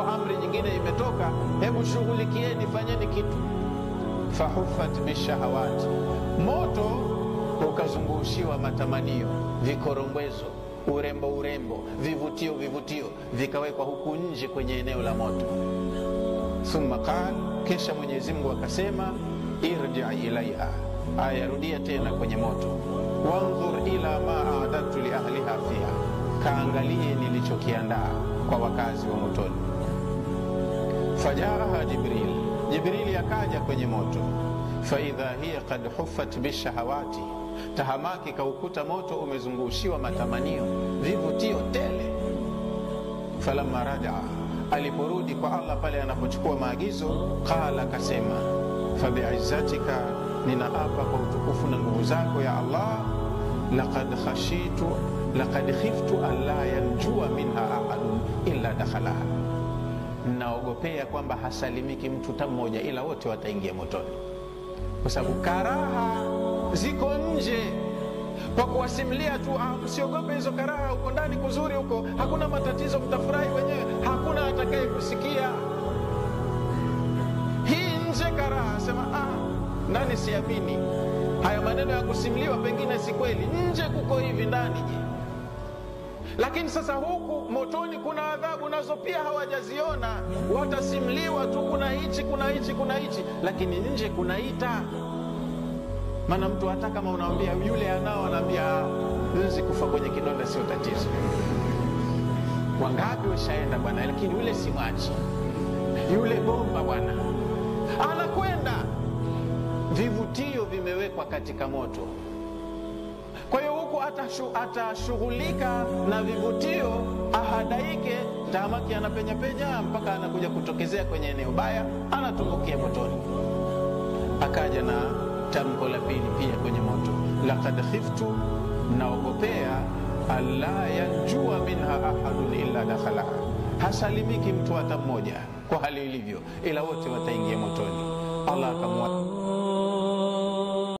amri nyingine imetoka hebu shughulikieni fanyeni kitu fahufat bishahawati moto ukazungushiwa matamanio vikorongwezo urembo urembo vivutio vivutio vikawekwa huku nje kwenye eneo la moto thumma qal kisha mwenyezi mungu akasema irji ilaiha ayarudia tena kwenye moto wandhur ila ma adadtu liahliha fiha kaangalie nilichokiandaa kwa wakazi wa motoni fajaaha jibril jibrili akaja kwenye moto faidha hiya kad hufat bishahawati tahamaki kaukuta moto umezungushiwa matamanio vivutio tele falamma rajaa aliporudi kwa allah pale anapochukua maagizo qala akasema fabiizzatika ninaapa kwa utukufu na nguvu zako ya allah laqad khashitu laqad khiftu an la yanjua minha ahadun illa dakhalaha naogopea kwamba hasalimiki mtu ta mmoja ila wote wataingia motoni kwa sababu karaha ziko nje kwa kuwasimulia tu ah, msiogope hizo karaha huko ndani kuzuri huko hakuna matatizo mtafurahi wenyewe hakuna atakaye kusikia hii nje karaha sema ah, nani siamini haya maneno ya kusimuliwa pengine si kweli nje kuko hivi ndani je lakini sasa huku motoni kuna adhabu nazo pia hawajaziona watasimliwa tu kuna hichi kuna hichi kuna hichi lakini nje kunaita maana mtu hata kama unawambia yule anao anaambia wezi kufa kwenye kidonda sio tatizo wangapi washaenda bwana lakini yule simwachi yule bomba bwana anakwenda vivutio vimewekwa katika moto kwa hiyo huku atashughulika na vivutio ahadaike tahamaki anapenyapenya mpaka anakuja kutokezea kwenye eneo baya anatumbukia motoni akaja na tamko la pili pia kwenye moto lakad khiftu naogopea alla yanjua minha ahadun illa dakhalaha hasalimiki mtu hata mmoja kwa hali ilivyo ila wote wataingia motoni allah akamwa